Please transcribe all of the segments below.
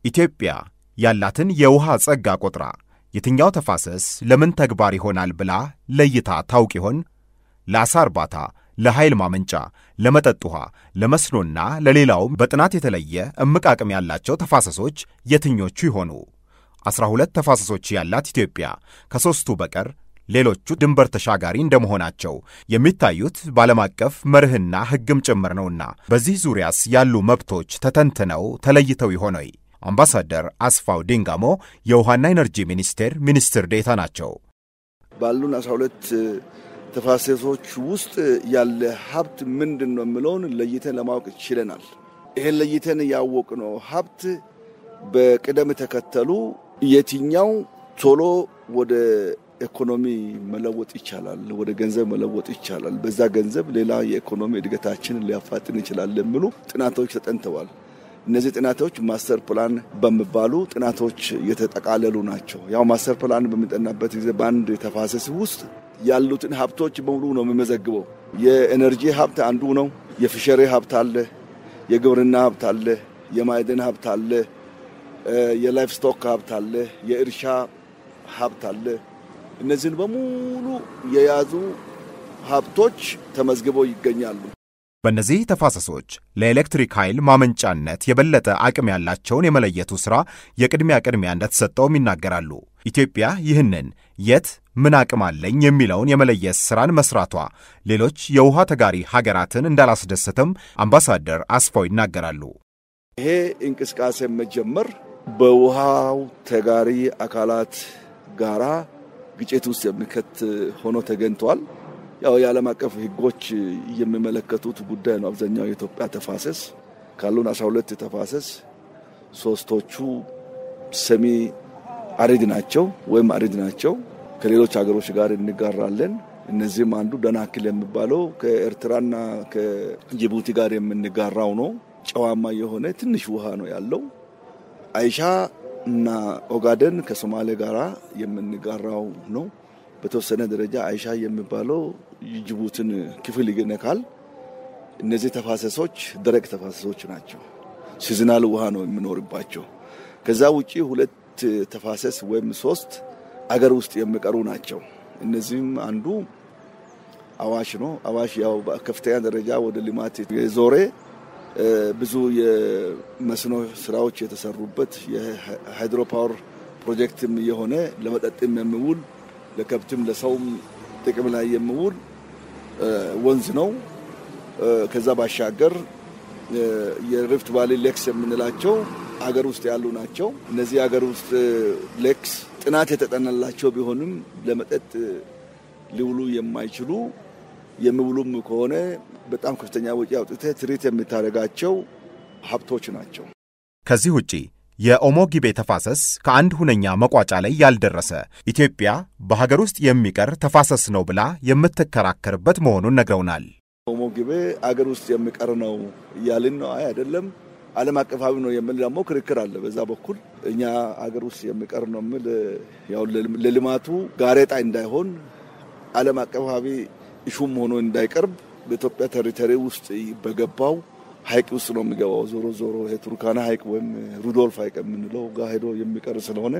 ኢትዮጵያ ያላትን የውሃ ጸጋ ቆጥራ የትኛው ተፋሰስ ለምን ተግባር ይሆናል ብላ ለይታ ታውቅ ይሆን? ለዓሣ እርባታ፣ ለኃይል ማመንጫ፣ ለመጠጥ ውሃ፣ ለመስኖና ለሌላውም በጥናት የተለየ እምቅ አቅም ያላቸው ተፋሰሶች የትኞቹ ይሆኑ? ዐሥራ ሁለት ተፋሰሶች ያላት ኢትዮጵያ ከሦስቱ በቀር ሌሎቹ ድንበር ተሻጋሪ እንደመሆናቸው የሚታዩት በዓለም አቀፍ መርህና ሕግም ጭምር ነውና በዚህ ዙሪያስ ያሉ መብቶች ተተንትነው ተለይተው ይሆነይ? አምባሳደር አስፋው ዲንጋሞ የውሃና ኢነርጂ ሚኒስቴር ሚኒስትር ዴታ ናቸው። ባሉን አስራ ሁለት ተፋሰሶች ውስጥ ያለ ሀብት ምንድን ነው የምለውን ለይተን ለማወቅ ችለናል። ይህን ለይተን ያወቅነው ሀብት በቅደም ተከተሉ የትኛው ቶሎ ወደ ኢኮኖሚ መለወጥ ይቻላል፣ ወደ ገንዘብ መለወጥ ይቻላል፣ በዛ ገንዘብ ሌላ የኢኮኖሚ እድገታችንን ሊያፋጥን ይችላል የሚሉ ጥናቶች ተጠንተዋል። እነዚህ ጥናቶች ማስተር ፕላን በሚባሉ ጥናቶች የተጠቃለሉ ናቸው። ያው ማስተር ፕላን በሚጠናበት ጊዜ በአንድ ተፋሰስ ውስጥ ያሉትን ሀብቶች በሙሉ ነው የሚመዘግበው። የኤነርጂ ሀብት አንዱ ነው። የፊሸሪ ሀብት አለ፣ የግብርና ሀብት አለ፣ የማዕድን ሀብት አለ፣ የላይፍ ስቶክ ሀብት አለ፣ የእርሻ ሀብት አለ። እነዚህን በሙሉ የያዙ ሀብቶች ተመዝግበው ይገኛሉ። በእነዚህ ተፋሰሶች ለኤሌክትሪክ ኃይል ማመንጫነት የበለጠ አቅም ያላቸውን የመለየቱ ሥራ የቅድሚያ ቅድሚያ እንደተሰጠውም ይናገራሉ። ኢትዮጵያ ይህንን የት ምን አቅም አለኝ የሚለውን የመለየት ሥራን መሥራቷ ሌሎች የውሃ ተጋሪ ሀገራትን እንዳላስደሰተም አምባሳደር አስፋው ይናገራሉ። ይሄ እንቅስቃሴ መጀመር በውሃው ተጋሪ አካላት ጋራ ግጭት ውስጥ የሚከት ሆኖ ተገኝቷል። ያው የዓለም አቀፍ ሕጎች የሚመለከቱት ጉዳይ ነው። አብዛኛው የኢትዮጵያ ተፋሰስ ካሉን 12 ተፋሰስ ሶስቶቹ ሰሚ አሪድ ናቸው ወይም አሪድ ናቸው። ከሌሎች ሀገሮች ጋር እንጋራለን። እነዚህም አንዱ ደናክል የሚባለው ከኤርትራና ከጅቡቲ ጋር የምንጋራው ነው። ጨዋማ የሆነ ትንሽ ውሃ ነው ያለው። አይሻ እና ኦጋደን ከሶማሌ ጋር የምንጋራው ነው። በተወሰነ ደረጃ አይሻ የሚባለው ጅቡትን ክፍል ይነካል። እነዚህ ተፋሰሶች ደረቅ ተፋሰሶች ናቸው። ሲዝናል ውሃ ነው የሚኖርባቸው። ከዛ ውጪ ሁለት ተፋሰስ ወይም ሶስት አገር ውስጥ የሚቀሩ ናቸው። እነዚህም አንዱ አዋሽ ነው። አዋሽ ያው በከፍተኛ ደረጃ ወደ ልማት የዞረ ብዙ የመስኖ ስራዎች የተሰሩበት የሃይድሮ ፓወር ፕሮጀክትም የሆነ ለመጠጥም የሚውል ለከብትም ለሰውም ጥቅም ላይ የሚውል ወንዝ ነው። ከዛ ባሻገር የሪፍት ቫሊ ሌክስ የምንላቸው አገር ውስጥ ያሉ ናቸው። እነዚህ አገር ውስጥ ሌክስ ጥናት የተጠናላቸው ቢሆንም ለመጠጥ ሊውሉ የማይችሉ የሚውሉም ከሆነ በጣም ከፍተኛ ወጪ አውጥተህ ትሪት የምታደርጋቸው ሀብቶች ናቸው። ከዚህ ውጪ የኦሞ ጊቤ ተፋሰስ ከአንድ ሁነኛ መቋጫ ላይ ያልደረሰ ኢትዮጵያ በሀገር ውስጥ የሚቀር ተፋሰስ ነው ብላ የምትከራከርበት መሆኑን ነግረውናል። ኦሞ ጊቤ አገር ውስጥ የሚቀር ነው እያልን ነው። አይ አይደለም፣ ዓለም አቀፋዊ ነው የሚል ደግሞ ክርክር አለ። በዛ በኩል እኛ አገር ውስጥ የሚቀር ነው የሚል ያው ለልማቱ ጋሬጣ እንዳይሆን ዓለም አቀፋዊ ኢሹም ሆኖ እንዳይቀርብ በኢትዮጵያ ቴሪቶሪ ውስጥ በገባው ሀይቅ ውስጥ ነው የሚገባው። ዞሮ ዞሮ ቱርካና ሀይቅ ወይም ሩዶልፍ ሀይቅ የምንለው ጋር ሄዶ የሚቀር ስለሆነ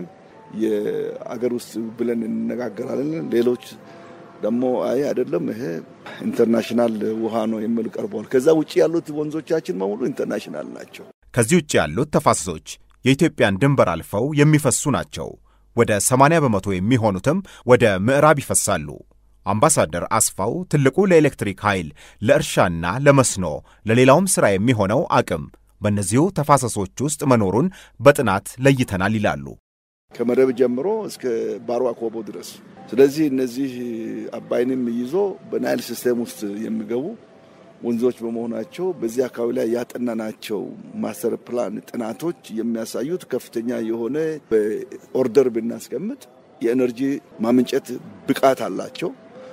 የአገር ውስጥ ብለን እንነጋገራለን። ሌሎች ደግሞ አይ አይደለም ይሄ ኢንተርናሽናል ውሃ ነው የሚል ቀርበዋል። ከዛ ውጭ ያሉት ወንዞቻችን በሙሉ ኢንተርናሽናል ናቸው። ከዚህ ውጭ ያሉት ተፋሰሶች የኢትዮጵያን ድንበር አልፈው የሚፈሱ ናቸው። ወደ 80 በመቶ የሚሆኑትም ወደ ምዕራብ ይፈሳሉ። አምባሳደር አስፋው ትልቁ ለኤሌክትሪክ ኃይል፣ ለእርሻና ለመስኖ ለሌላውም ሥራ የሚሆነው አቅም በእነዚሁ ተፋሰሶች ውስጥ መኖሩን በጥናት ለይተናል ይላሉ። ከመረብ ጀምሮ እስከ ባሮ አኮቦ ድረስ። ስለዚህ እነዚህ አባይንም ይዞ በናይል ሲስቴም ውስጥ የሚገቡ ወንዞች በመሆናቸው በዚህ አካባቢ ላይ ያጠናናቸው ማስተር ፕላን ጥናቶች የሚያሳዩት ከፍተኛ የሆነ በኦርደር ብናስቀምጥ የኤነርጂ ማመንጨት ብቃት አላቸው።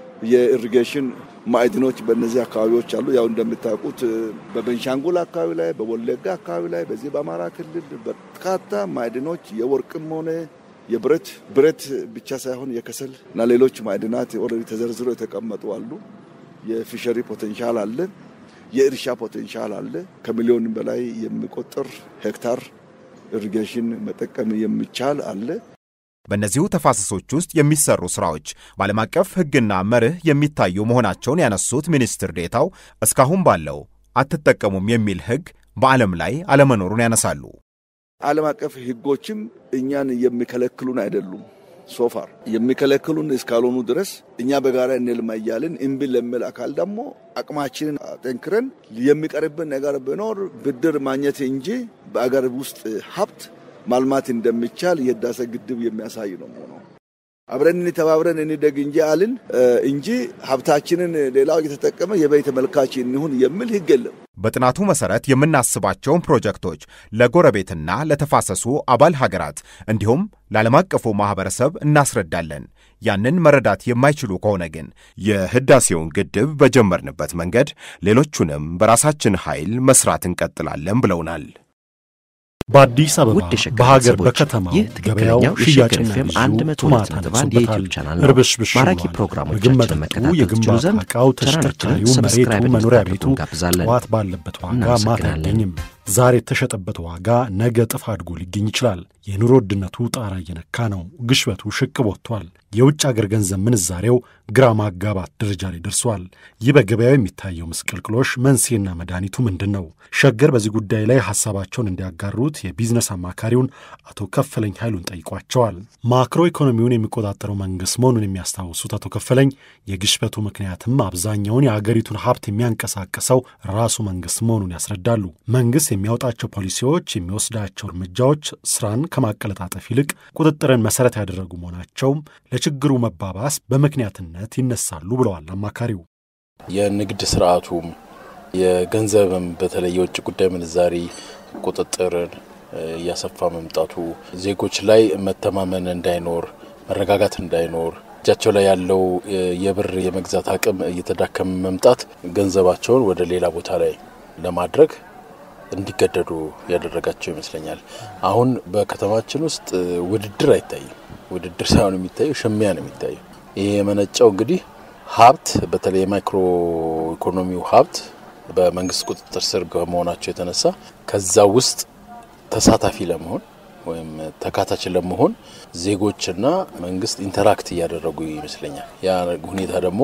የኢሪጌሽን ማዕድኖች በእነዚህ አካባቢዎች አሉ። ያው እንደምታውቁት በቤንሻንጉል አካባቢ ላይ፣ በወለጋ አካባቢ ላይ፣ በዚህ በአማራ ክልል በርካታ ማዕድኖች የወርቅም ሆነ የብረት ብረት ብቻ ሳይሆን የከሰል እና ሌሎች ማዕድናት ኦልሬዲ ተዘርዝሮ የተቀመጡ አሉ። የፊሸሪ ፖቴንሻል አለ። የእርሻ ፖቴንሻል አለ። ከሚሊዮን በላይ የሚቆጠር ሄክታር ኢሪጌሽን መጠቀም የሚቻል አለ። በእነዚሁ ተፋሰሶች ውስጥ የሚሰሩ ስራዎች በዓለም አቀፍ ሕግና መርህ የሚታዩ መሆናቸውን ያነሱት ሚኒስትር ዴታው እስካሁን ባለው አትጠቀሙም የሚል ሕግ በዓለም ላይ አለመኖሩን ያነሳሉ። ዓለም አቀፍ ሕጎችም እኛን የሚከለክሉን አይደሉም። ሶፋር የሚከለክሉን እስካልሆኑ ድረስ እኛ በጋራ እንልማ እያልን እምቢ ለሚል አካል ደግሞ አቅማችንን አጠንክረን የሚቀርብን ነገር ቢኖር ብድር ማግኘት እንጂ በአገር ውስጥ ሀብት ማልማት እንደሚቻል የህዳሴ ግድብ የሚያሳይ ነው ሆነው አብረን ተባብረን እንደግ እንጂ አልን እንጂ ሀብታችንን ሌላው እየተጠቀመ የበይ ተመልካች እንሁን የሚል ህግ የለም። በጥናቱ መሰረት የምናስባቸውን ፕሮጀክቶች ለጎረቤትና ለተፋሰሱ አባል ሀገራት እንዲሁም ለዓለም አቀፉ ማህበረሰብ እናስረዳለን። ያንን መረዳት የማይችሉ ከሆነ ግን የህዳሴውን ግድብ በጀመርንበት መንገድ ሌሎቹንም በራሳችን ኃይል መስራት እንቀጥላለን ብለውናል። በአዲስ አበባ ውድ የሸገር በሀገር ቤተሰቦች፣ በከተማ ይህ ገበያው ትክክለኛው ሽያጭና የሸገር ኤፍ ኤም ግዢው 102 ቱማታ ነጥብ አንድ ነግሶበታል። የዩቲዩብ ቻናል ነው። እርብሽብሽ ማራኪ ሆኗል። ፕሮግራሞቻችንን ምግብ መጠጡ፣ መከታተል ትችሉ የግንባታ ዘንድ ዕቃው፣ ቻናላችንን ተሽከርካሪው፣ መሬቱ፣ ሰብስክራይብ መኖሪያ እንድታደርጉ ቤቱ እንጋብዛለን። ጠዋት ባለበት ዋጋ ማታ እናመሰግናለን። አይገኝም። ዛሬ የተሸጠበት ዋጋ ነገ እጥፍ አድጎ ሊገኝ ይችላል። የኑሮ ውድነቱ ጣራ እየነካ ነው። ግሽበቱ ሽቅብ ወጥቷል። የውጭ አገር ገንዘብ ምንዛሬው ግራ ማጋባት ደረጃ ላይ ደርሷል። ይህ በገበያው የሚታየው ምስቅልቅሎሽ መንስኤና መድኃኒቱ ምንድን ነው? ሸገር በዚህ ጉዳይ ላይ ሀሳባቸውን እንዲያጋሩት የቢዝነስ አማካሪውን አቶ ከፈለኝ ኃይሉን ጠይቋቸዋል። ማክሮ ኢኮኖሚውን የሚቆጣጠረው መንግስት መሆኑን የሚያስታውሱት አቶ ከፈለኝ የግሽበቱ ምክንያትም አብዛኛውን የአገሪቱን ሀብት የሚያንቀሳቅሰው ራሱ መንግስት መሆኑን ያስረዳሉ። መንግስት የሚያወጣቸው ፖሊሲዎች፣ የሚወስዳቸው እርምጃዎች ስራን ከማቀለጣጠፍ ይልቅ ቁጥጥርን መሰረት ያደረጉ መሆናቸውም ለችግሩ መባባስ በምክንያትነት ይነሳሉ ብለዋል አማካሪው። የንግድ ስርዓቱም የገንዘብም በተለይ የውጭ ጉዳይ ምንዛሪ ቁጥጥርን እያሰፋ መምጣቱ ዜጎች ላይ መተማመን እንዳይኖር፣ መረጋጋት እንዳይኖር እጃቸው ላይ ያለው የብር የመግዛት አቅም እየተዳከመ መምጣት ገንዘባቸውን ወደ ሌላ ቦታ ላይ ለማድረግ እንዲገደዱ ያደረጋቸው ይመስለኛል። አሁን በከተማችን ውስጥ ውድድር አይታይም። ውድድር ሳይሆን የሚታየው ሽሚያ ነው የሚታየው። ይሄ የመነጨው እንግዲህ ሀብት በተለይ የማይክሮ ኢኮኖሚው ሀብት በመንግስት ቁጥጥር ስር ከመሆናቸው የተነሳ ከዛ ውስጥ ተሳታፊ ለመሆን ወይም ተካታች ለመሆን ዜጎችና መንግስት ኢንተራክት እያደረጉ ይመስለኛል። ያ ሁኔታ ደግሞ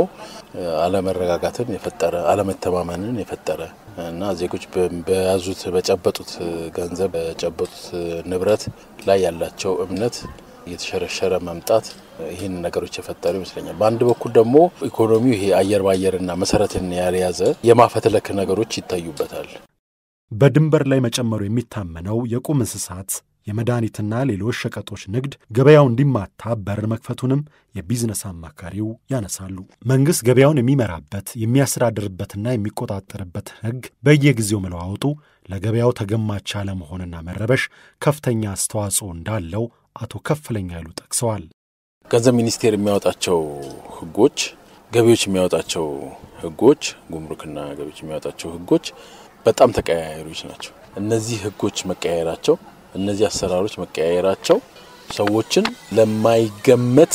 አለመረጋጋትን የፈጠረ አለመተማመንን የፈጠረ እና ዜጎች በያዙት በጨበጡት ገንዘብ በጨበጡት ንብረት ላይ ያላቸው እምነት እየተሸረሸረ መምጣት ይህን ነገሮች የፈጠሩ ይመስለኛል። በአንድ በኩል ደግሞ ኢኮኖሚው ይሄ አየር ባየርና መሰረትን ያልያዘ የማፈትለክ ነገሮች ይታዩበታል። በድንበር ላይ መጨመሩ የሚታመነው የቁም እንስሳት የመድኃኒትና ሌሎች ሸቀጦች ንግድ ገበያው እንዲማታ በር መክፈቱንም የቢዝነስ አማካሪው ያነሳሉ። መንግሥት ገበያውን የሚመራበት የሚያስተዳድርበትና የሚቆጣጠርበት ሕግ በየጊዜው መለዋወጡ ለገበያው ተገማች አለመሆንና መረበሽ ከፍተኛ አስተዋጽኦ እንዳለው አቶ ከፈለኝ ኃይሉ ጠቅሰዋል። ገንዘብ ሚኒስቴር የሚያወጣቸው ሕጎች፣ ገቢዎች የሚያወጣቸው ሕጎች፣ ጉምሩክና ገቢዎች የሚያወጣቸው ሕጎች በጣም ተቀያያሪዎች ናቸው። እነዚህ ሕጎች መቀያየራቸው እነዚህ አሰራሮች መቀያየራቸው ሰዎችን ለማይገመት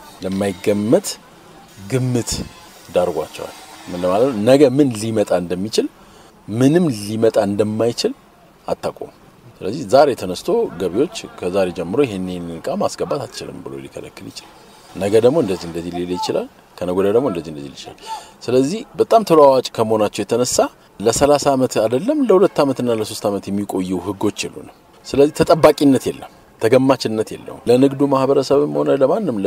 ለማይገመት ግምት ዳርጓቸዋል። ምን ለማለት ነው? ነገ ምን ሊመጣ እንደሚችል ምንም ሊመጣ እንደማይችል አታውቁም። ስለዚህ ዛሬ ተነስቶ ገቢዎች ከዛሬ ጀምሮ ይህን ይህን እቃ ማስገባት አትችልም ብሎ ሊከለክል ይችላል። ነገ ደግሞ እንደዚህ እንደዚህ ሊል ይችላል። ከነገ ወዲያ ደግሞ እንደዚህ እንደዚህ ሊል ይችላል። ስለዚህ በጣም ተለዋዋጭ ከመሆናቸው የተነሳ ለሰላሳ ዓመት አይደለም ለሁለት ዓመትና ለሶስት ዓመት የሚቆዩ ህጎች የሉንም። ስለዚህ ተጠባቂነት የለም፣ ተገማችነት የለውም። ለንግዱ ማህበረሰብም ሆነ ለማንም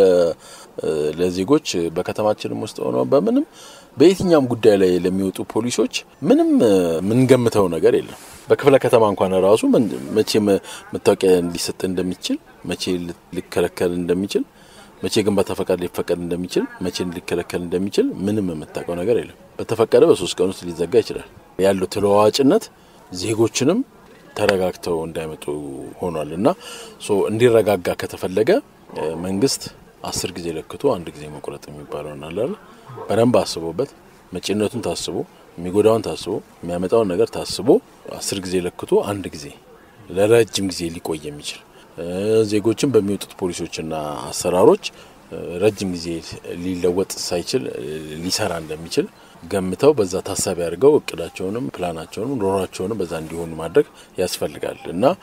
ለዜጎች በከተማችንም ውስጥ ሆነ በምንም በየትኛውም ጉዳይ ላይ ለሚወጡ ፖሊሶች ምንም የምንገምተው ነገር የለም። በክፍለ ከተማ እንኳን ራሱ መቼ መታወቂያ ሊሰጥ እንደሚችል፣ መቼ ሊከለከል እንደሚችል፣ መቼ ግንባታ ፈቃድ ሊፈቀድ እንደሚችል፣ መቼ ሊከለከል እንደሚችል ምንም የምታውቀው ነገር የለም። በተፈቀደ በሶስት ቀን ውስጥ ሊዘጋ ይችላል። ያለው ተለዋዋጭነት ዜጎችንም ተረጋግተው እንዳይመጡ ሆኗል እና እንዲረጋጋ ከተፈለገ መንግስት አስር ጊዜ ለክቶ አንድ ጊዜ መቁረጥ የሚባለው አለ በደንብ አስቦበት መጪነቱን ታስቦ የሚጎዳውን ታስቦ የሚያመጣውን ነገር ታስቦ አስር ጊዜ ለክቶ አንድ ጊዜ ለረጅም ጊዜ ሊቆይ የሚችል ዜጎችን በሚወጡት ፖሊሶችና አሰራሮች ረጅም ጊዜ ሊለወጥ ሳይችል ሊሰራ እንደሚችል ገምተው በዛ ታሳቢ አድርገው እቅዳቸውንም ፕላናቸውንም ኖሯቸውንም በዛ እንዲሆኑ ማድረግ ያስፈልጋል እና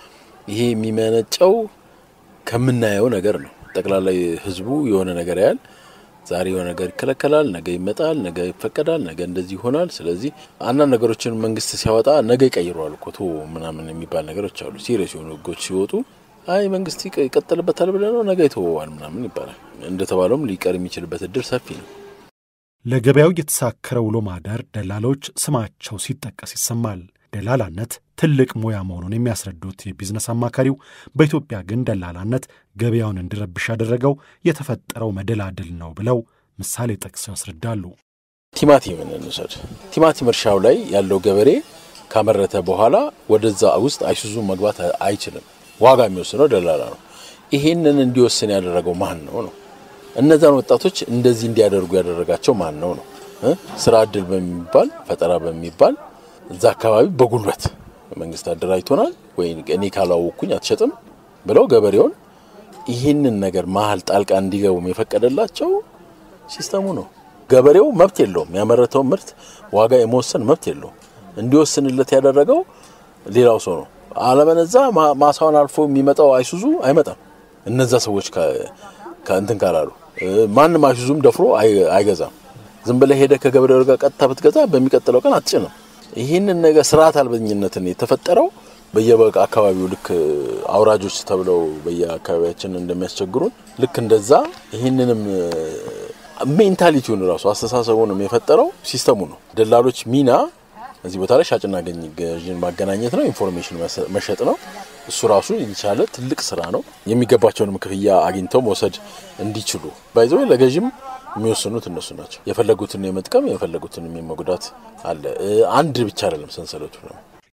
ይሄ የሚመነጨው ከምናየው ነገር ነው። ጠቅላላ ህዝቡ የሆነ ነገር ያህል ዛሬ የሆነ ነገር ይከለከላል፣ ነገ ይመጣል፣ ነገ ይፈቀዳል፣ ነገ እንደዚህ ይሆናል። ስለዚህ አንዳንድ ነገሮችን መንግስት ሲያወጣ ነገ ይቀይረዋል እኮ ቶ ምናምን የሚባል ነገሮች አሉ። ሲሪየስ የሆኑ ህጎች ሲወጡ አይ መንግስት ይቀጥልበታል ብለ ነው ነገ ይተወዋል ምናምን ይባላል። እንደተባለውም ሊቀር የሚችልበት እድል ሰፊ ነው። ለገበያው የተሳከረ ውሎ ማደር ደላሎች ስማቸው ሲጠቀስ ይሰማል። ደላላነት ትልቅ ሙያ መሆኑን የሚያስረዱት የቢዝነስ አማካሪው በኢትዮጵያ ግን ደላላነት ገበያውን እንዲረብሽ ያደረገው የተፈጠረው መደላድል ነው ብለው ምሳሌ ጠቅሰው ያስረዳሉ። ቲማቲም እንውሰድ። ቲማቲም እርሻው ላይ ያለው ገበሬ ካመረተ በኋላ ወደዛ ውስጥ አይሱዙ መግባት አይችልም። ዋጋ የሚወስነው ደላላ ነው። ይሄንን እንዲወስን ያደረገው ማን ነው ነው? እነዛን ወጣቶች እንደዚህ እንዲያደርጉ ያደረጋቸው ማን ነው ነው? ስራ እድል በሚባል ፈጠራ በሚባል እዛ አካባቢ በጉልበት መንግስት አደራጅቶናል ወይ እኔ ካላወቅኩኝ አትሸጥም ብለው ገበሬውን ይህንን ነገር መሀል ጣልቃ እንዲገቡም የፈቀደላቸው ሲስተሙ ነው። ገበሬው መብት የለውም። ያመረተው ምርት ዋጋ የመወሰን መብት የለውም። እንዲወስንለት ያደረገው ሌላው ሰው ነው። አለበለዛ ማሳውን አልፎ የሚመጣው አይሱዙ አይመጣም። እነዛ ሰዎች ከእንትን ካላሉ ማንም አይሱዙም ደፍሮ አይገዛም። ዝም ብለህ ሄደህ ከገበሬው ጋር ቀጥታ ብትገዛ በሚቀጥለው ቀን አትጭንም። ይህንን ነገር ስርዓት አልበኝነትን የተፈጠረው በየበቃ አካባቢው ልክ አውራጆች ተብለው በየአካባቢያችን እንደሚያስቸግሩን ልክ እንደዛ ይህንንም ሜንታሊቲውን ራሱ አስተሳሰቡንም የፈጠረው ሲስተሙ ነው። ደላሎች ሚና እዚህ ቦታ ላይ ሻጭና ገዥን ማገናኘት ነው፣ ኢንፎርሜሽን መሸጥ ነው። እሱ ራሱ የቻለ ትልቅ ስራ ነው። የሚገባቸውንም ክፍያ አግኝተው መውሰድ እንዲችሉ ባይዘው ለገዥም የሚወስኑት እነሱ ናቸው። የፈለጉትን የመጥቀም የፈለጉትን የመጉዳት አለ። አንድ ብቻ አይደለም ሰንሰለቱ ነው።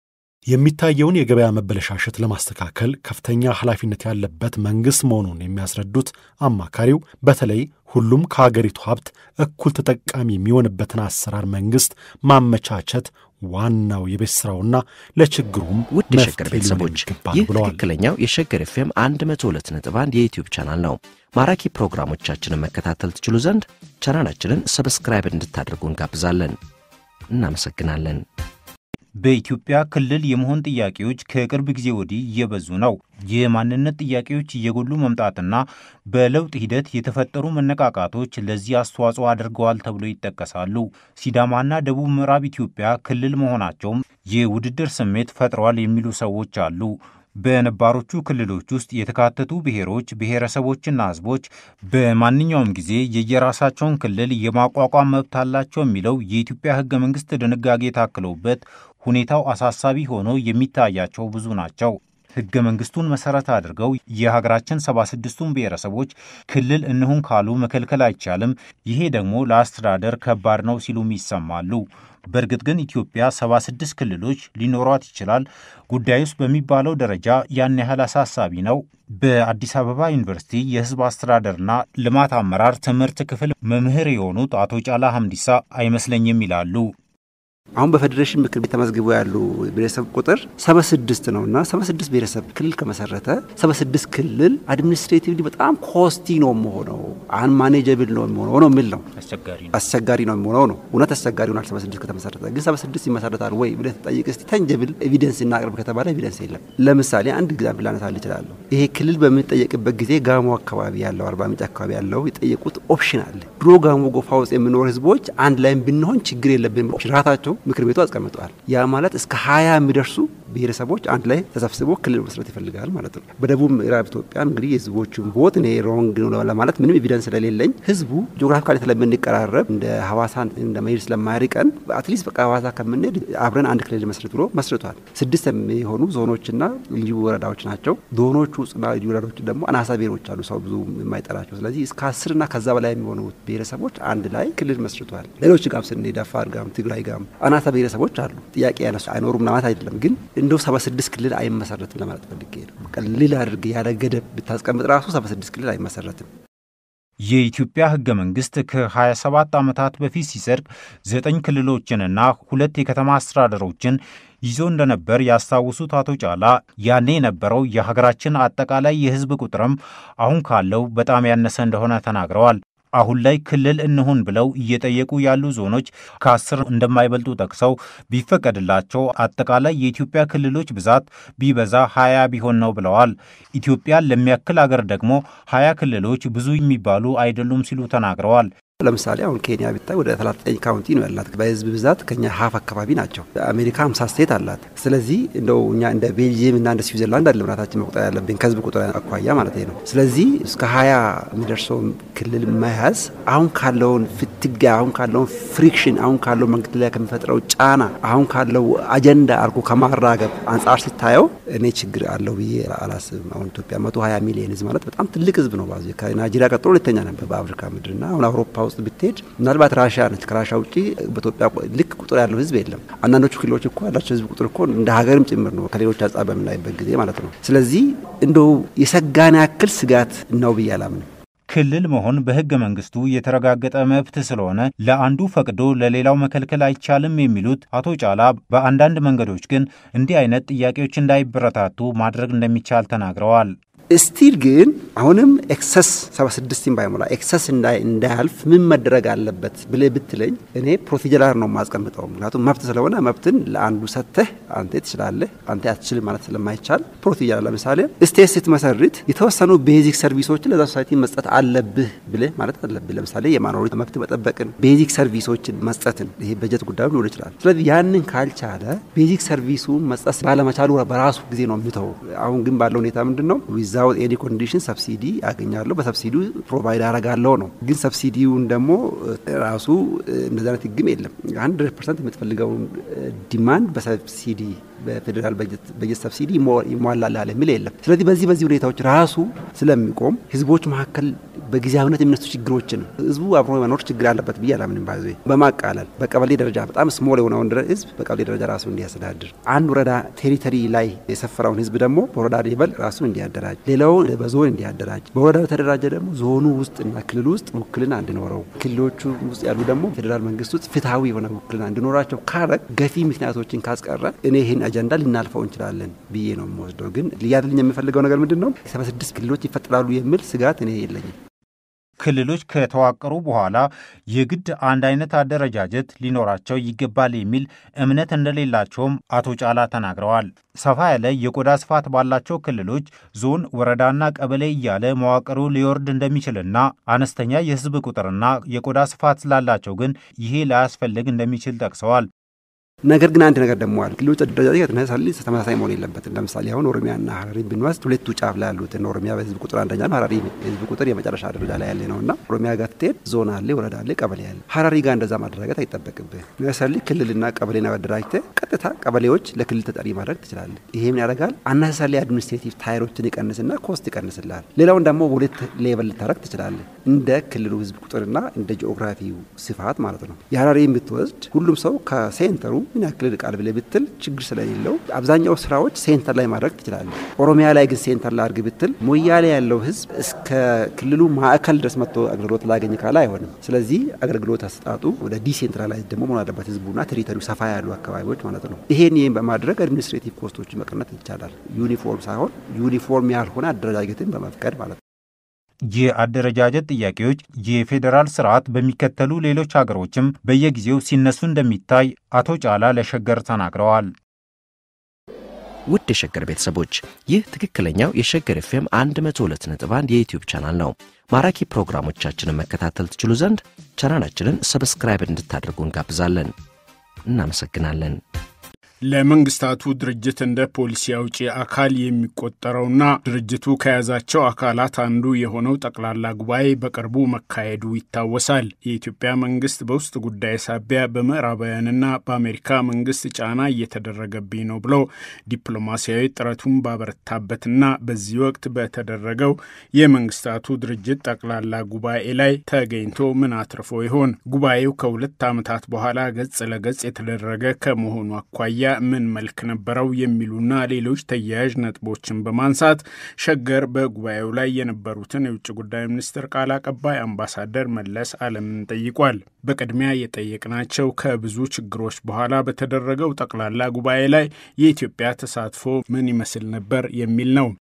የሚታየውን የገበያ መበለሻሸት ለማስተካከል ከፍተኛ ኃላፊነት ያለበት መንግሥት መሆኑን የሚያስረዱት አማካሪው በተለይ ሁሉም ከሀገሪቱ ሀብት እኩል ተጠቃሚ የሚሆንበትን አሰራር መንግሥት ማመቻቸት ዋናው የቤት ስራውና ለችግሩም ውድ የሸገር ቤተሰቦች ይህ ትክክለኛው የሸገር ኤፍኤም 102 ነጥብ 1 የዩትዩብ ቻናል ነው። ማራኪ ፕሮግራሞቻችንን መከታተል ትችሉ ዘንድ ቻናላችንን ሰብስክራይብ እንድታደርጉ እንጋብዛለን። እናመሰግናለን። በኢትዮጵያ ክልል የመሆን ጥያቄዎች ከቅርብ ጊዜ ወዲህ እየበዙ ነው። የማንነት ጥያቄዎች እየጎሉ መምጣትና በለውጥ ሂደት የተፈጠሩ መነቃቃቶች ለዚህ አስተዋጽኦ አድርገዋል ተብሎ ይጠቀሳሉ። ሲዳማና ደቡብ ምዕራብ ኢትዮጵያ ክልል መሆናቸውም የውድድር ስሜት ፈጥረዋል የሚሉ ሰዎች አሉ። በነባሮቹ ክልሎች ውስጥ የተካተቱ ብሔሮች፣ ብሔረሰቦችና ሕዝቦች በማንኛውም ጊዜ የየራሳቸውን ክልል የማቋቋም መብት አላቸው የሚለው የኢትዮጵያ ሕገ መንግሥት ድንጋጌ ታክለውበት ሁኔታው አሳሳቢ ሆኖ የሚታያቸው ብዙ ናቸው። ሕገ መንግሥቱን መሠረት አድርገው የሀገራችን ሰባ ስድስቱን ብሔረሰቦች ክልል እንሁን ካሉ መከልከል አይቻልም፣ ይሄ ደግሞ ለአስተዳደር ከባድ ነው ሲሉም ይሰማሉ። በእርግጥ ግን ኢትዮጵያ 76 ክልሎች ሊኖሯት ይችላል። ጉዳዩስ በሚባለው ደረጃ ያን ያህል አሳሳቢ ነው? በአዲስ አበባ ዩኒቨርሲቲ የሕዝብ አስተዳደርና ልማት አመራር ትምህርት ክፍል መምህር የሆኑት አቶ ጫላ ሀምዲሳ አይመስለኝም ይላሉ። አሁን በፌዴሬሽን ምክር ቤት ተመዝግበው ያሉ ብሔረሰብ ቁጥር ሰባ ስድስት ነው እና ሰባ ስድስት ብሔረሰብ ክልል ከመሰረተ ሰባ ስድስት ክልል አድሚኒስትሬቲቭሊ በጣም ኮስቲ ነው የሚሆነው አንማኔጀብል ነው የሚሆነው ነው የሚል ነው። አስቸጋሪ ነው የሚሆነው ነው። እውነት አስቸጋሪ ሆናል። ሰባ ስድስት ከተመሰረተ ግን ሰባ ስድስት ይመሰረታል ወይ ብለህ ተጠይቅ እስቲ። ተንጀብል ኤቪደንስ እናቅርብ ከተባለ ኤቪደንስ የለም። ለምሳሌ አንድ ኤግዛምፕል ላነሳልህ እችላለሁ። ይሄ ክልል በምንጠየቅበት ጊዜ ጋሞ አካባቢ ያለው አርባ ምንጭ አካባቢ ያለው የጠየቁት ኦፕሽን አለ። ድሮ ጋሞ ጎፋ ውስጥ የምኖር ህዝቦች አንድ ላይም ብንሆን ችግር የለብንም ኦፕሽን ራሳቸው ምክር ቤቱ አስቀምጠዋል። ያ ማለት እስከ ሀያ የሚደርሱ ብሔረሰቦች አንድ ላይ ተሰብስቦ ክልል መስረት ይፈልጋል ማለት ነው። በደቡብ ምዕራብ ኢትዮጵያ እንግዲህ የህዝቦቹን ቦት እኔ ሮንግ ነው ለማለት ምንም ኤቪደንስ ስለሌለኝ ህዝቡ ጂኦግራፊካሊ ስለምንቀራረብ እንደ ሀዋሳ እንደ መሄድ ስለማያርቀን አትሊስት በቃ ሀዋሳ ከምንሄድ አብረን አንድ ክልል መስረት ብሎ መስርቷል። ስድስት የሚሆኑ ዞኖችና ልዩ ወረዳዎች ናቸው። ዞኖቹ ውስጥና ልዩ ወረዳዎች ደግሞ አናሳ ብሔሮች አሉ፣ ሰው ብዙ የማይጠራቸው። ስለዚህ እስከ አስርና ከዛ በላይ የሚሆኑ ብሔረሰቦች አንድ ላይ ክልል መስርቷል። ሌሎች ጋም ስንሄድ አፋር ጋም ትግራይ ጋም አናሳ ብሔረሰቦች አሉ። ጥያቄ ያነሱ አይኖሩም ለማለት አይደለም፣ ግን እንደው ሰባ ስድስት ክልል አይመሰረትም ለማለት ፈልጌ ነው። ቀልል አድርግ ያለ ገደብ ብታስቀምጥ ራሱ ሰባ ስድስት ክልል አይመሰረትም። የኢትዮጵያ ህገ መንግስት ከ27 ዓመታት በፊት ሲጸድቅ ዘጠኝ ክልሎችንና ሁለት የከተማ አስተዳደሮችን ይዞ እንደነበር ያስታውሱት አቶ ጫላ ያኔ የነበረው የሀገራችን አጠቃላይ የህዝብ ቁጥርም አሁን ካለው በጣም ያነሰ እንደሆነ ተናግረዋል። አሁን ላይ ክልል እንሁን ብለው እየጠየቁ ያሉ ዞኖች ከአስር እንደማይበልጡ ጠቅሰው ቢፈቀድላቸው አጠቃላይ የኢትዮጵያ ክልሎች ብዛት ቢበዛ ሀያ ቢሆን ነው ብለዋል። ኢትዮጵያን ለሚያክል አገር ደግሞ ሀያ ክልሎች ብዙ የሚባሉ አይደሉም ሲሉ ተናግረዋል። ለምሳሌ አሁን ኬንያ ብታይ ወደ 39 ካውንቲ ነው ያላት። በህዝብ ብዛት ከኛ ሀፍ አካባቢ ናቸው። አሜሪካ 50 ስቴት አላት። ስለዚህ እንደው እኛ እንደ ቤልጅየም እና እንደ ስዊዘርላንድ አለ ብናታችን መቁጠር ያለብን ከህዝብ ቁጥር አኳያ ማለት ነው። ስለዚህ እስከ 20 የሚደርሰው ክልል መያዝ አሁን ካለውን ፍትጊያ፣ አሁን ካለውን ፍሪክሽን፣ አሁን ካለው መንግስት ላይ ከሚፈጥረው ጫና፣ አሁን ካለው አጀንዳ አድርጎ ከማራገብ አንጻር ሲታየው እኔ ችግር አለው ብዬ አላስብም። አሁን ኢትዮጵያ 120 ሚሊዮን ህዝብ ማለት በጣም ትልቅ ህዝብ ነው። ባዚ ከናይጄሪያ ቀጥሎ ሁለተኛ ነበር በአፍሪካ ምድርና አሁን አውሮፓ ውስጥ ብትሄድ ምናልባት ራሻ ነች። ከራሻ ውጭ በኢትዮጵያ ልክ ቁጥር ያለው ህዝብ የለም። አንዳንዶቹ ክልሎች እኮ ያላቸው ህዝብ ቁጥር እኮ እንደ ሀገርም ጭምር ነው ከሌሎች አንጻር በምናይበት ጊዜ ማለት ነው። ስለዚህ እንደው የሰጋን ያክል ስጋት ነው ብዬ አላምንም። ክልል መሆን በህገ መንግስቱ የተረጋገጠ መብት ስለሆነ ለአንዱ ፈቅዶ ለሌላው መከልከል አይቻልም የሚሉት አቶ ጫላ በአንዳንድ መንገዶች ግን እንዲህ አይነት ጥያቄዎች እንዳይበረታቱ ማድረግ እንደሚቻል ተናግረዋል። ስቲል ግን አሁንም ኤክሰስ 76 ባይሞላ ኤክሰስ እንዳያልፍ ምን መደረግ አለበት ብለህ ብትለኝ እኔ ፕሮሲጀራር ነው የማስቀምጠው። ምክንያቱም መብት ስለሆነ መብትን ለአንዱ ሰጥተህ አንተ ትችላለህ አንተ አትችልም ማለት ስለማይቻል ፕሮሲጀር፣ ለምሳሌ ስቴት ስትመሰርት የተወሰኑ ቤዚክ ሰርቪሶችን ለዛ ሶሳይቲ መስጠት አለብህ ብለህ ማለት አለብህ። ለምሳሌ የማኖሪት መብት መጠበቅን፣ ቤዚክ ሰርቪሶችን መስጠትን፣ ይሄ በጀት ጉዳዩ ሊሆን ይችላል። ስለዚህ ያንን ካልቻለ ቤዚክ ሰርቪሱን መስጠት ባለመቻሉ በራሱ ጊዜ ነው የሚተው። አሁን ግን ባለው ሁኔታ ምንድን ነው ዊዛውት ኤኒ ኮንዲሽን ሰብሲዲ አገኛለሁ በሰብሲዲ ፕሮቫይድ አረጋለሁ ነው። ግን ሰብሲዲውን ደግሞ ራሱ እንደዚህ አይነት ህግም የለም። ሀንድረድ ፐርሰንት የምትፈልገውን ዲማንድ በሰብሲዲ በፌዴራል በጀት ሰብሲዲ ይሟላልሃል የሚል የለም። ስለዚህ በዚህ በዚህ ሁኔታዎች ራሱ ስለሚቆም ህዝቦች መካከል በጊዜያዊነት የሚነሱ ችግሮችን ህዝቡ አብሮ መኖር ችግር አለበት ብዬ አላምንም። ባይዞ በማቃለል በቀበሌ ደረጃ በጣም ስሞል የሆነውን ህዝብ በቀበሌ ደረጃ ራሱ እንዲያስተዳድር፣ አንድ ወረዳ ቴሪተሪ ላይ የሰፈረውን ህዝብ ደግሞ በወረዳ ሌቨል ራሱን እንዲያደራጅ፣ ሌላውን በዞን እንዲያደራጅ፣ በወረዳ የተደራጀ ደግሞ ዞኑ ውስጥ እና ክልሉ ውስጥ ውክልና እንዲኖረው፣ ክልሎቹ ውስጥ ያሉ ደግሞ ፌዴራል መንግስት ውስጥ ፍትሐዊ የሆነ ውክልና እንዲኖራቸው ካረግ ገፊ ምክንያቶችን ካስቀረ እኔ ይህን አጀንዳ ልናልፈው እንችላለን ብዬ ነው የምወስደው። ግን ሊያድልኝ የምፈልገው ነገር ምንድን ነው? ሰባ ስድስት ክልሎች ይፈጠራሉ የሚል ስጋት እኔ የለኝም። ክልሎች ከተዋቀሩ በኋላ የግድ አንድ አይነት አደረጃጀት ሊኖራቸው ይገባል የሚል እምነት እንደሌላቸውም አቶ ጫላ ተናግረዋል። ሰፋ ያለ የቆዳ ስፋት ባላቸው ክልሎች ዞን፣ ወረዳና ቀበሌ እያለ መዋቅሩ ሊወርድ እንደሚችልና አነስተኛ የህዝብ ቁጥርና የቆዳ ስፋት ስላላቸው ግን ይሄ ላያስፈልግ እንደሚችል ጠቅሰዋል። ነገር ግን አንድ ነገር ደግሞ አለ። ክልሎች አደረጃጀት ተመሳሳይ መሆን የለበትም። ለምሳሌ አሁን ኦሮሚያና ሀረሪ ብንወስድ ሁለቱ ጫፍ ላይ ያሉትን ኦሮሚያ በህዝብ ቁጥር አንደኛ ነው፣ ሀረሪ በህዝብ ቁጥር የመጨረሻ ደረጃ ላይ ያለ ነው እና ኦሮሚያ ጋር ትሄድ ዞን አለ፣ ወረዳ አለ፣ ቀበሌ አለ። ሀረሪ ጋር እንደዛ ማደራጀት አይጠበቅብህ። ለምሳሌ ክልልና ቀበሌና አደራጅተህ ቀጥታ ቀበሌዎች ለክልል ተጠሪ ማድረግ ትችላለህ። ይሄ ምን ያደርጋል? አናሳሳሊ አድሚኒስትሬቲቭ ታይሮችን ይቀንስና ኮስት ይቀንስልሃል። ሌላውን ደግሞ በሁለት ሌቨል ልታደረግ ትችላለህ፣ እንደ ክልሉ ህዝብ ቁጥርና እንደ ጂኦግራፊው ስፋት ማለት ነው። የሀረሪ ብትወስድ ሁሉም ሰው ከሴንተሩ ምን ያክል ርቃል ብለህ ብትል ችግር ስለሌለው አብዛኛው ስራዎች ሴንተር ላይ ማድረግ ትችላለህ። ኦሮሚያ ላይ ግን ሴንተር ላይ አድርግ ብትል ሞያሌ ያለው ህዝብ እስከ ክልሉ ማዕከል ድረስ መጥቶ አገልግሎት ላገኝ ካለ አይሆንም። ስለዚህ አገልግሎት አሰጣጡ ወደ ዲሴንትራላይዝ ደግሞ መሆን አለበት፣ ህዝቡና ቴሪቶሪው ሰፋ ያሉ አካባቢዎች ማለት ነው። ይሄን ይህን በማድረግ አድሚኒስትሬቲቭ ኮስቶች መቀነስ ይቻላል። ዩኒፎርም ሳይሆን ዩኒፎርም ያልሆነ አደረጃጀትን በመፍቀድ ማለት ነው። የአደረጃጀት ጥያቄዎች የፌዴራል ስርዓት በሚከተሉ ሌሎች ሀገሮችም በየጊዜው ሲነሱ እንደሚታይ አቶ ጫላ ለሸገር ተናግረዋል። ውድ የሸገር ቤተሰቦች ይህ ትክክለኛው የሸገር ኤፍኤም 102.1 የዩትዩብ ቻናል ነው። ማራኪ ፕሮግራሞቻችንን መከታተል ትችሉ ዘንድ ቻናላችንን ሰብስክራይብ እንድታደርጉ እንጋብዛለን። እናመሰግናለን። ለመንግስታቱ ድርጅት እንደ ፖሊሲ አውጪ አካል የሚቆጠረውና ድርጅቱ ከያዛቸው አካላት አንዱ የሆነው ጠቅላላ ጉባኤ በቅርቡ መካሄዱ ይታወሳል። የኢትዮጵያ መንግስት በውስጥ ጉዳይ ሳቢያ በምዕራባውያንና በአሜሪካ መንግስት ጫና እየተደረገብኝ ነው ብሎ ዲፕሎማሲያዊ ጥረቱን ባበረታበትና በዚህ ወቅት በተደረገው የመንግስታቱ ድርጅት ጠቅላላ ጉባኤ ላይ ተገኝቶ ምን አትርፎ ይሆን? ጉባኤው ከሁለት ዓመታት በኋላ ገጽ ለገጽ የተደረገ ከመሆኑ አኳያ ምን መልክ ነበረው የሚሉና ሌሎች ተያያዥ ነጥቦችን በማንሳት ሸገር በጉባኤው ላይ የነበሩትን የውጭ ጉዳይ ሚኒስትር ቃል አቀባይ አምባሳደር መለስ አለምን ጠይቋል። በቅድሚያ የጠየቅናቸው ከብዙ ችግሮች በኋላ በተደረገው ጠቅላላ ጉባኤ ላይ የኢትዮጵያ ተሳትፎ ምን ይመስል ነበር የሚል ነው።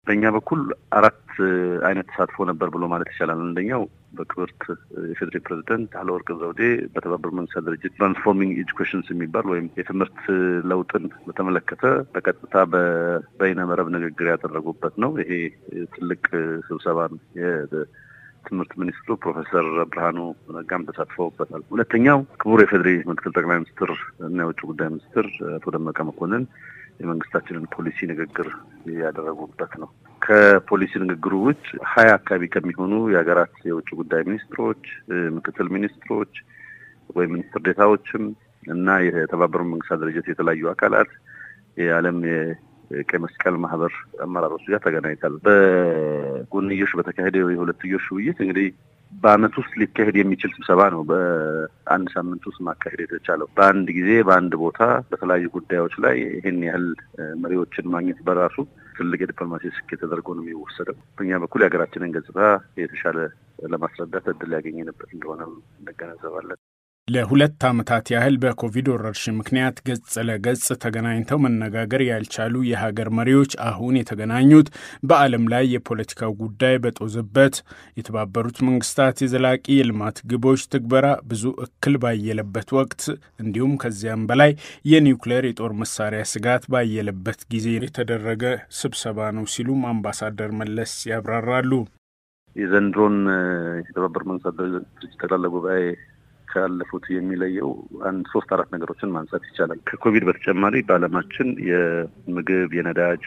በእኛ በኩል አራት አይነት ተሳትፎ ነበር ብሎ ማለት ይቻላል። አንደኛው በክብርት የፌዴሬ ፕሬዚደንት ሳህለወርቅ ዘውዴ በተባበሩት መንግስታት ድርጅት ትራንስፎርሚንግ ኤጁኬሽንስ የሚባል ወይም የትምህርት ለውጥን በተመለከተ በቀጥታ በበይነ መረብ ንግግር ያደረጉበት ነው። ይሄ ትልቅ ስብሰባ ነው። ትምህርት ሚኒስትሩ ፕሮፌሰር ብርሃኑ ነጋም ተሳትፈውበታል። ሁለተኛው ክቡር የፌዴሬ ምክትል ጠቅላይ ሚኒስትር እና የውጭ ጉዳይ ሚኒስትር አቶ ደመቀ መኮንን የመንግስታችንን ፖሊሲ ንግግር ያደረጉበት ነው። ከፖሊሲ ንግግሩ ውጭ ሀያ አካባቢ ከሚሆኑ የሀገራት የውጭ ጉዳይ ሚኒስትሮች፣ ምክትል ሚኒስትሮች ወይም ሚኒስትር ዴታዎችም እና የተባበሩት መንግስታት ድርጅት የተለያዩ አካላት የዓለም የቀይ መስቀል ማህበር አመራሮች ጋር ተገናኝታል። በጎንዮሽ በተካሄደው የሁለትዮሽ ውይይት እንግዲህ በአመት ውስጥ ሊካሄድ የሚችል ስብሰባ ነው። በአንድ ሳምንት ውስጥ ማካሄድ የተቻለው በአንድ ጊዜ በአንድ ቦታ በተለያዩ ጉዳዮች ላይ ይህን ያህል መሪዎችን ማግኘት በራሱ ትልቅ የዲፕሎማሲ ስኬት ተደርጎ ነው የሚወሰደው። በእኛ በኩል የሀገራችንን ገጽታ የተሻለ ለማስረዳት እድል ያገኘንበት እንደሆነ እንገነዘባለን። ለሁለት ዓመታት ያህል በኮቪድ ወረርሽኝ ምክንያት ገጽ ለገጽ ተገናኝተው መነጋገር ያልቻሉ የሀገር መሪዎች አሁን የተገናኙት በዓለም ላይ የፖለቲካው ጉዳይ በጦዘበት የተባበሩት መንግስታት የዘላቂ የልማት ግቦች ትግበራ ብዙ እክል ባየለበት ወቅት እንዲሁም ከዚያም በላይ የኒውክሌር የጦር መሳሪያ ስጋት ባየለበት ጊዜ የተደረገ ስብሰባ ነው ሲሉም አምባሳደር መለስ ያብራራሉ። የዘንድሮን የተባበሩት መንግስታት ድርጅት ጠቅላላ ጉባኤ ካለፉት የሚለየው አንድ ሶስት አራት ነገሮችን ማንሳት ይቻላል። ከኮቪድ በተጨማሪ በዓለማችን የምግብ የነዳጅ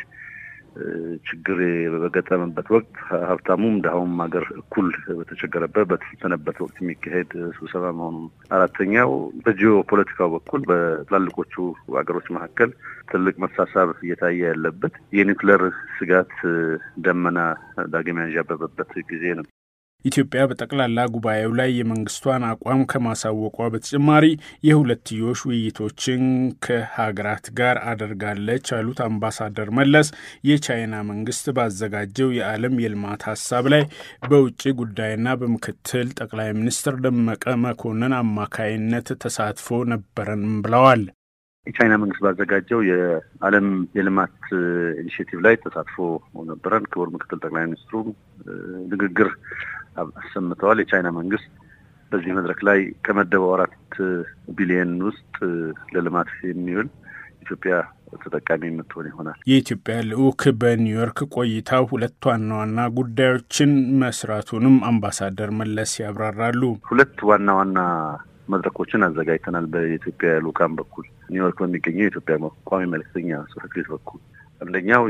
ችግር በገጠመበት ወቅት ሀብታሙም ድሀውም ሀገር እኩል በተቸገረበት በተፈተነበት ወቅት የሚካሄድ ስብሰባ መሆኑ ነው። አራተኛው በጂኦ ፖለቲካው በኩል በትላልቆቹ ሀገሮች መካከል ትልቅ መሳሳብ እየታየ ያለበት የኒውክሌር ስጋት ደመና ዳግም ያንዣበበበት ጊዜ ነው። ኢትዮጵያ በጠቅላላ ጉባኤው ላይ የመንግስቷን አቋም ከማሳወቋ በተጨማሪ የሁለትዮሽ ውይይቶችን ከሀገራት ጋር አደርጋለች ያሉት አምባሳደር መለስ የቻይና መንግስት ባዘጋጀው የዓለም የልማት ሀሳብ ላይ በውጭ ጉዳይና በምክትል ጠቅላይ ሚኒስትር ደመቀ መኮንን አማካይነት ተሳትፎ ነበረንም ብለዋል። የቻይና መንግስት ባዘጋጀው የዓለም የልማት ኢኒሽቲቭ ላይ ተሳትፎ ነበረን። ክቡር ምክትል ጠቅላይ ሚኒስትሩ ንግግር አሰምተዋል። የቻይና መንግስት በዚህ መድረክ ላይ ከመደበው አራት ቢሊየን ውስጥ ለልማት የሚውል ኢትዮጵያ ተጠቃሚ የምትሆን ይሆናል። የኢትዮጵያ ልዑክ በኒውዮርክ ቆይታው ሁለት ዋና ዋና ጉዳዮችን መስራቱንም አምባሳደር መለስ ያብራራሉ። ሁለት ዋና ዋና መድረኮችን አዘጋጅተናል። በኢትዮጵያ ልዑካን በኩል ኒውዮርክ በሚገኘው የኢትዮጵያ ቋሚ መልእክተኛ ጽሕፈት ቤት በኩል አንደኛው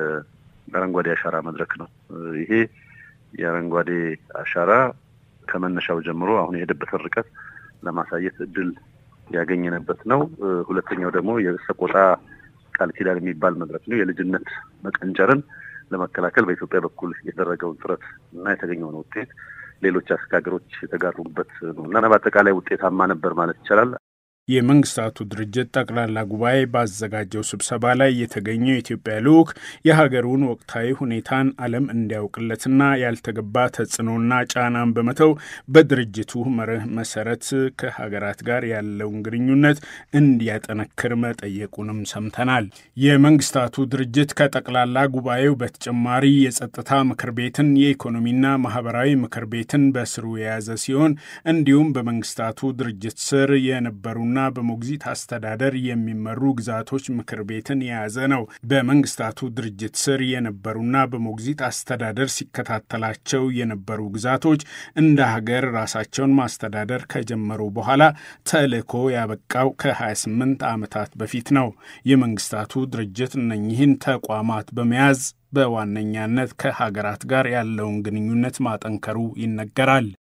የአረንጓዴ አሻራ መድረክ ነው። ይሄ የአረንጓዴ አሻራ ከመነሻው ጀምሮ አሁን የሄደበትን ርቀት ለማሳየት እድል ያገኘንበት ነው። ሁለተኛው ደግሞ የሰቆጣ ቃል ኪዳን የሚባል መድረክ ነው። የልጅነት መቀንጨርን ለመከላከል በኢትዮጵያ በኩል የተደረገውን ጥረት እና የተገኘውን ውጤት ሌሎች አፍሪካ ሀገሮች የተጋሩበት ነው እና በአጠቃላይ ውጤታማ ነበር ማለት ይቻላል። የመንግስታቱ ድርጅት ጠቅላላ ጉባኤ ባዘጋጀው ስብሰባ ላይ የተገኘው የኢትዮጵያ ልዑክ የሀገሩን ወቅታዊ ሁኔታን ዓለም እንዲያውቅለትና ያልተገባ ተጽዕኖና ጫናን በመተው በድርጅቱ መርህ መሰረት ከሀገራት ጋር ያለውን ግንኙነት እንዲያጠነክር መጠየቁንም ሰምተናል። የመንግስታቱ ድርጅት ከጠቅላላ ጉባኤው በተጨማሪ የጸጥታ ምክር ቤትን፣ የኢኮኖሚና ማህበራዊ ምክር ቤትን በስሩ የያዘ ሲሆን እንዲሁም በመንግስታቱ ድርጅት ስር የነበሩና ና በሞግዚት አስተዳደር የሚመሩ ግዛቶች ምክር ቤትን የያዘ ነው። በመንግስታቱ ድርጅት ስር የነበሩና በሞግዚት አስተዳደር ሲከታተላቸው የነበሩ ግዛቶች እንደ ሀገር ራሳቸውን ማስተዳደር ከጀመሩ በኋላ ተልዕኮ ያበቃው ከ28 ዓመታት በፊት ነው። የመንግስታቱ ድርጅት እነኚህን ተቋማት በመያዝ በዋነኛነት ከሀገራት ጋር ያለውን ግንኙነት ማጠንከሩ ይነገራል።